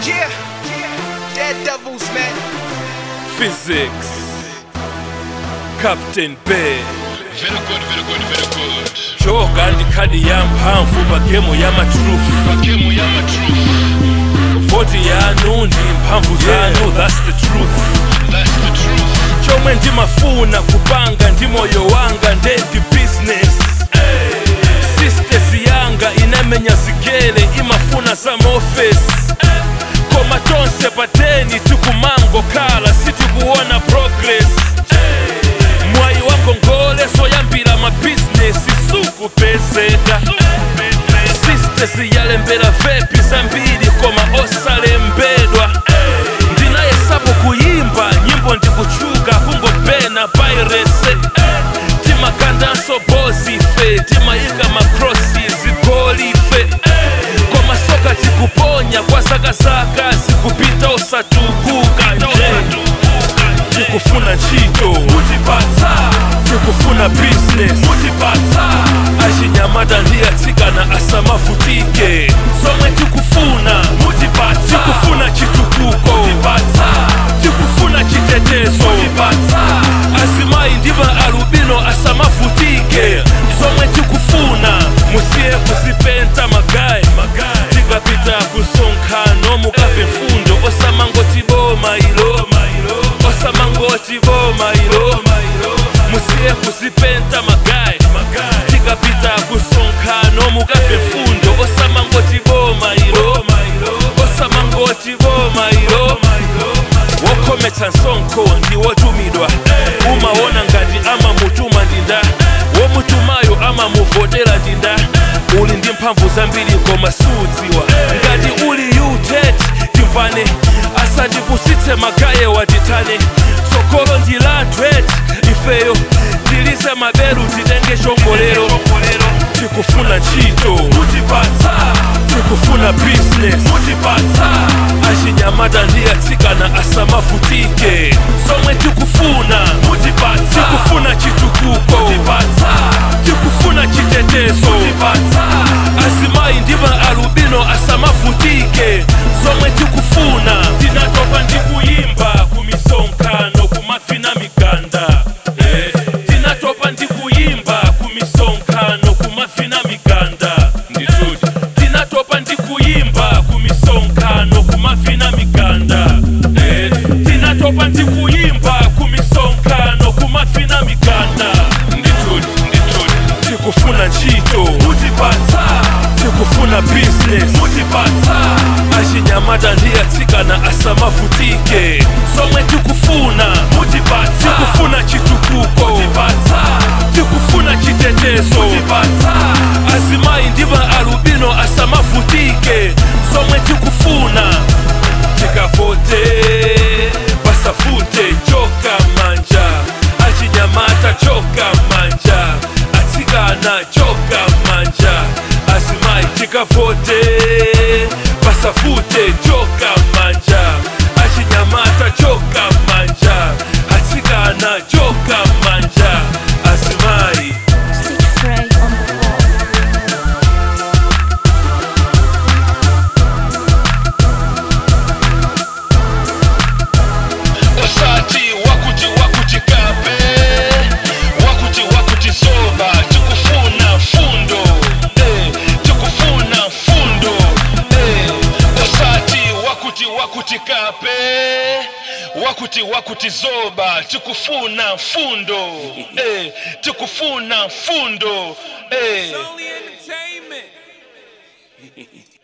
Yeah, Dead Devils, man. Physics. Captain Bay. Very good, very good, very good. Choga ndi khadi ya mphamvu pa gemu ya matrufu Bakemu ya matruth. voti yanu ndi mphamvu zanu that's the truth That's the truth. chomwe ndimafuna kupanga ndi moyo wanga ndendi business sisters yanga inamenya zigele imafuna some office koma tonse pateni tikumango kala sitikuona progress mwayi wangongole soyambira mabizinesi sukupezeka sisters yalembera vepi zambiri koma osalembedwa ndinayesapo kuyimba nyimbo ndikuchuka kungopena pairese timakandanso bozi fe timayika makrosi zigolife koma soka tikuponya kwa zakazaka zikupita osatukuka nje tikufuna ntchito mutipatsa tikufuna business mutipatsa achinyamata ndi atsikana asamavutike zomwe tikufuna mutipatsa tikufuna chitukuko mutipatsa tikufuna chitetezo mutipatsa azimayi ndi maalubino asamavutike zomwe tikufuna musiye kuzipenta magayi tikapita kusonkhano mukave mfundo osamangoti boma ilo osamangoti boma ilo musiye kuzipenta magayi tikapita kusonkhano mukave mfundo osamangoti boma ilo osamangoti boma ilo wokhometsa msonkho ndi wotumidwa umaona ngati amamutuma ndinda womutumayo amamuvotera ndinda uli ndi mphamvu zambiri koma sudziwa ngati uli utet timvane asatipusitse magaye watitane tsogolo ndi latwet ifeyo tilise maberu titenge chongolero tikufuna ntchito mutipatsa tikufuna business mutipatsa achinyamata ndi atsikana asamavutike zomwe tikufuna mutipatsa tikufuna chitukuko mutipatsa tikufuna chitetezo mutipatsa azimayi ndi maalubino asamavutike zomwe tikufuna tinatopa ndi kuyimba kumisonkhano kumafina miganda Eh, tinatopa ndi kuyimba kumisonkhano kumafina miganda ndituti tinatopa ndi kuyimba kumisonkhano kumafina miganda Eh, tinatopa ndi kuyimba kumisonkhano kumafina miganda ndituti ndituti tikufuna ntchito mutipatsa tikufuna business mutipatsa achinyamata ndi atsikana asamavutike zomwe tikufuna mutipatsa tikufuna chitukuko mutipatsa tikufuna chitetezo mutipatsa azimayi ndi maalubino asamavutike zomwe tikufuna tikavote pasavute choka manja achinyamata choka manja atsikana choka manja azimayi tikavote pasavute choka manja achinyamata choka manja atsikana choka manja azimayi Stitch Frey on the wall. Osati wakuti wakuti kape. Wakuti wakuti zoba. Tukufuna fundo. Eh, tukufuna fundo. Eh, osati wakuti wakuti kape. Wakuti wakuti zoba. Tukufuna fundo. Eh, tukufuna fundo. Eh. only entertainment